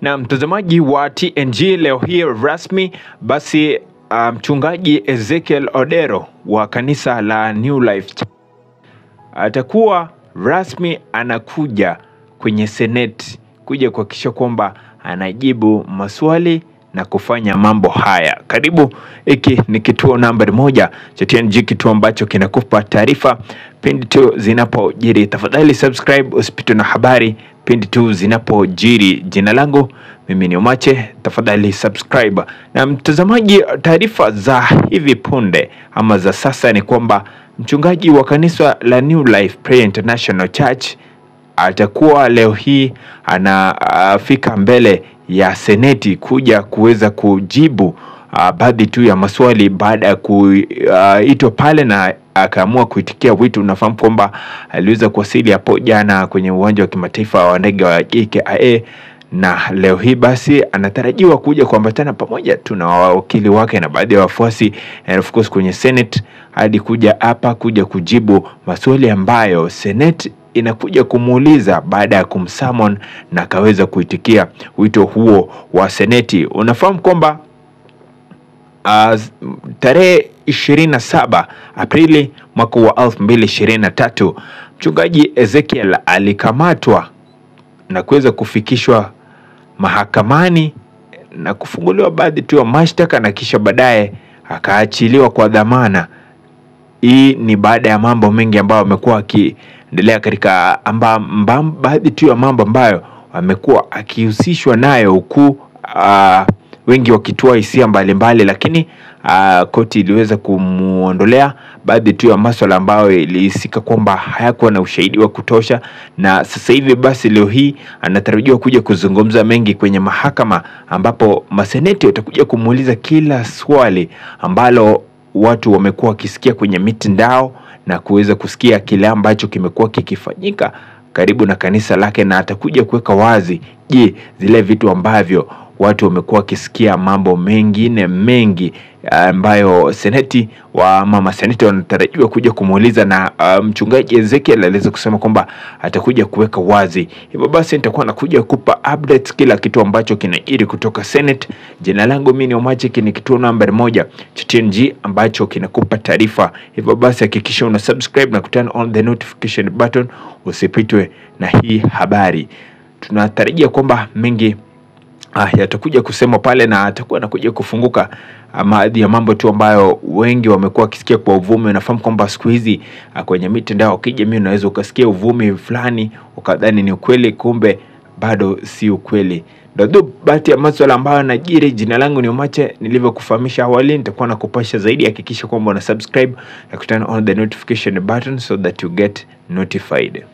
Na mtazamaji wa TNG leo hii rasmi basi mchungaji um, Ezekiel Odero wa kanisa la New Life atakuwa rasmi anakuja kwenye seneti kuja kuhakikisha kwamba anajibu maswali na kufanya mambo haya. Karibu, hiki ni kituo nambari moja cha TNG, kituo ambacho kinakupa taarifa pindi tu zinapojiri. Tafadhali subscribe, usipitwe na habari pindi tu zinapojiri. Jina langu mimi ni Omache, tafadhali subscribe. Na mtazamaji, taarifa za hivi punde ama za sasa ni kwamba mchungaji wa kanisa la New Life Prayer International Church atakuwa leo hii anafika uh, mbele ya seneti kuja kuweza kujibu uh, baadhi tu ya maswali baada ya kuitwa uh, pale na akaamua kuitikia wito. Unafahamu kwamba aliweza kuwasili hapo jana kwenye uwanja wa kimataifa wa ndege wa JKIA na leo hii basi anatarajiwa kuja kuambatana pamoja tu na wawakili wake na baadhi ya wafuasi and of course kwenye Senate hadi kuja hapa kuja kujibu maswali ambayo Senate inakuja kumuuliza baada ya kumsummon na akaweza kuitikia wito huo wa seneti. Unafahamu kwamba uh, tarehe 27 Aprili mwaka wa 2023 mchungaji Ezekiel alikamatwa na kuweza kufikishwa mahakamani na kufunguliwa baadhi tu ya mashtaka na kisha baadaye akaachiliwa kwa dhamana. Hii ni baada ya mambo mengi ambayo amekuwa akiendelea katika baadhi tu ya mambo ambayo amekuwa akihusishwa nayo huku uh, wengi wakitoa hisia mbalimbali, lakini uh, koti iliweza kumuondolea baadhi tu ya maswala ambayo ilihisika kwamba hayakuwa na ushahidi wa kutosha, na sasa hivi basi leo hii anatarajiwa kuja kuzungumza mengi kwenye mahakama, ambapo maseneti watakuja kumuuliza kila swali ambalo watu wamekuwa wakisikia kwenye mitandao na kuweza kusikia kile ambacho kimekuwa kikifanyika karibu na kanisa lake, na atakuja kuweka wazi, je, zile vitu ambavyo watu wamekuwa wakisikia mambo mengine mengi ambayo seneti wa mama seneti wanatarajiwa kuja kumuuliza, na uh, mchungaji Ezekiel aliweza kusema kwamba atakuja kuweka wazi. Hivyo basi nitakuwa nakuja kupa updates kila kitu ambacho kinajiri kutoka Senate. Jina langu mimi ni Omache, ni kituo nambari moja cha TNG ambacho kinakupa taarifa. Hivyo basi hakikisha una subscribe na kuturn on the notification button, usipitwe na hii habari. Tunatarajia kwamba mengi Ah, yatakuja kusema pale na atakuwa anakuja kufunguka baadhi ya mambo tu ambayo wengi wamekuwa wakisikia kwa uvumi. Unafahamu kwamba siku hizi kwenye mitandao ya kijamii unaweza ukasikia uvumi fulani ukadhani ni ukweli, kumbe bado si ukweli. Ndio baadhi ya maswala ambayo yanajiri. Jina langu ni Omache, nilivyokufahamisha awali, nitakuwa nakupasha zaidi. Hakikisha kwamba una subscribe na kuturn on the notification button so that you get notified.